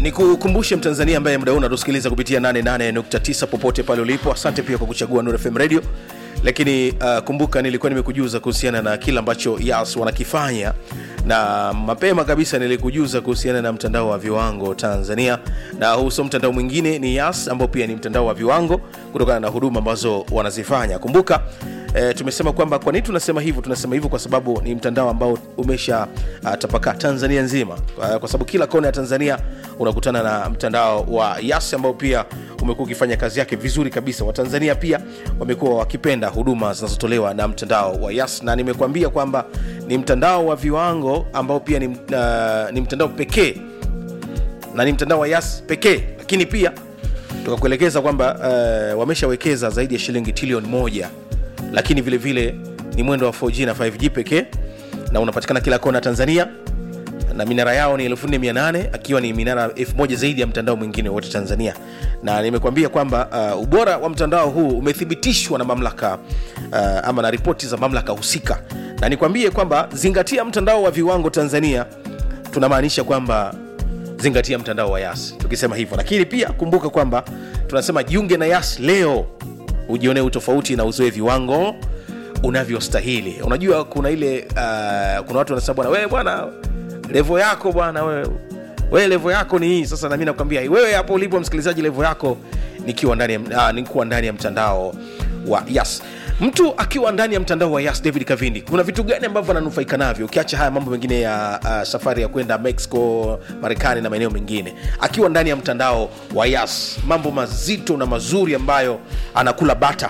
nikukumbushe mtanzania ambaye muda huu unatusikiliza kupitia 88.9 popote pale ulipo asante pia kwa kuchagua Nuru FM radio lakini uh, kumbuka nilikuwa nimekujuza kuhusiana na kile ambacho yas wanakifanya na mapema kabisa nilikujuza kuhusiana na mtandao wa viwango tanzania na huu sio mtandao mwingine ni yas ambao pia ni mtandao wa viwango kutokana na huduma ambazo wanazifanya kumbuka E, tumesema kwamba kwa nini tunasema hivyo tunasema hivyo kwa sababu ni mtandao ambao umesha uh, tapakaa tanzania nzima uh, kwa sababu kila kona ya tanzania unakutana na mtandao wa yas ambao pia umekuwa ukifanya kazi yake vizuri kabisa watanzania pia wamekuwa wakipenda huduma zinazotolewa na mtandao wa yas na nimekuambia kwamba ni mtandao wa viwango ambao pia ni, uh, ni mtandao pekee na ni mtandao wa yas pekee lakini pia tukakuelekeza kwamba uh, wameshawekeza zaidi ya shilingi trilioni moja lakini vile vile ni mwendo wa 4G na 5G pekee na unapatikana kila kona Tanzania na minara yao ni 4800 akiwa ni minara 1000 zaidi ya mtandao mwingine wote Tanzania na nimekuambia kwamba uh, ubora wa mtandao huu umethibitishwa na mamlaka uh, ama na ripoti za mamlaka husika na nikwambie kwamba zingatia mtandao wa viwango Tanzania tunamaanisha kwamba zingatia mtandao wa yas tukisema hivyo lakini pia kumbuka kwamba tunasema jiunge na yas leo ujionee utofauti na uzoe viwango unavyostahili unajua kuna ile uh, kuna watu wanasema bwana wewe bwana levo yako bwana wewe wewe levo yako ni hii sasa nami nakwambia wewe hapo ulipo msikilizaji levo yako nikiwa ndani ya, uh, nikiwa ndani ya mtandao wa yas mtu akiwa ndani ya mtandao wa yas david kavindi kuna vitu gani ambavyo ananufaika navyo ukiacha haya mambo mengine ya uh, safari ya kwenda mexico marekani na maeneo mengine akiwa ndani ya mtandao wa yas mambo mazito na mazuri ambayo anakula bata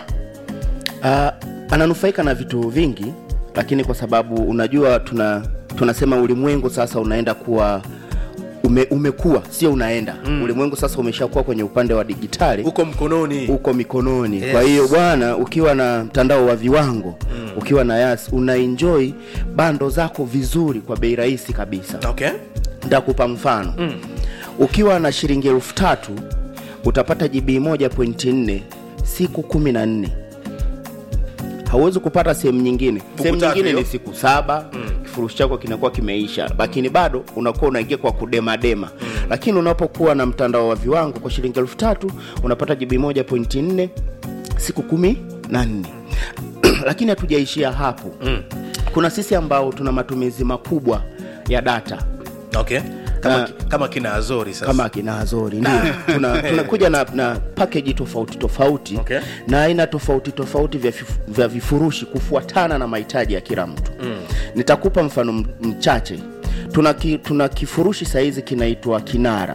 uh, ananufaika na vitu vingi lakini kwa sababu unajua tuna tunasema ulimwengu sasa unaenda kuwa ume, umekuwa sio unaenda mm. ulimwengu sasa umeshakuwa kwenye upande wa digitali huko mkononi uko mikononi Yes. kwa hiyo bwana ukiwa na mtandao wa viwango mm. ukiwa na yas unaenjoy bando zako vizuri kwa bei rahisi kabisa okay ntakupa mfano mm. ukiwa na shilingi elfu tatu utapata gb 1.4 siku kumi na nne hauwezi kupata sehemu nyingine sehemu tatu nyingine hiyo? ni siku saba mm. kifurushi chako kinakuwa kimeisha lakini bado unakuwa unaingia kwa kudemadema mm. lakini unapokuwa na mtandao wa viwango kwa shilingi elfu tatu unapata gb 1.4 siku kumi na nne lakini hatujaishia hapo mm. kuna sisi ambao tuna matumizi makubwa ya data okay kama, Ah. kama kina azori sasa kama kina Azori ndio tuna tunakuja na, na package tofauti tofauti Okay. na aina tofauti tofauti vya, fif- vya vifurushi kufuatana na mahitaji ya kila mtu mm. nitakupa mfano m- mchache tuna, ki, tuna kifurushi sahizi kinaitwa kinara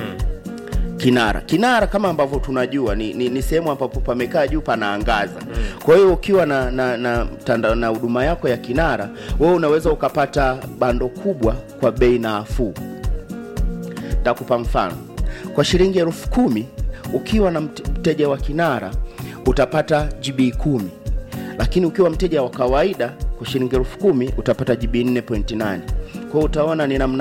kinara kinara kama ambavyo tunajua ni, ni, ni sehemu ambapo pamekaa juu panaangaza mm. kwa hiyo ukiwa na na na tanda- na huduma yako ya kinara wewe unaweza ukapata bando kubwa kwa bei nafuu takupa mfano kwa shilingi elfu kumi ukiwa na mt- mteja wa kinara utapata gb kumi lakini ukiwa mteja wa kawaida kwa shilingi elfu kumi utapata gb 4.8 kwa hiyo utaona ni namna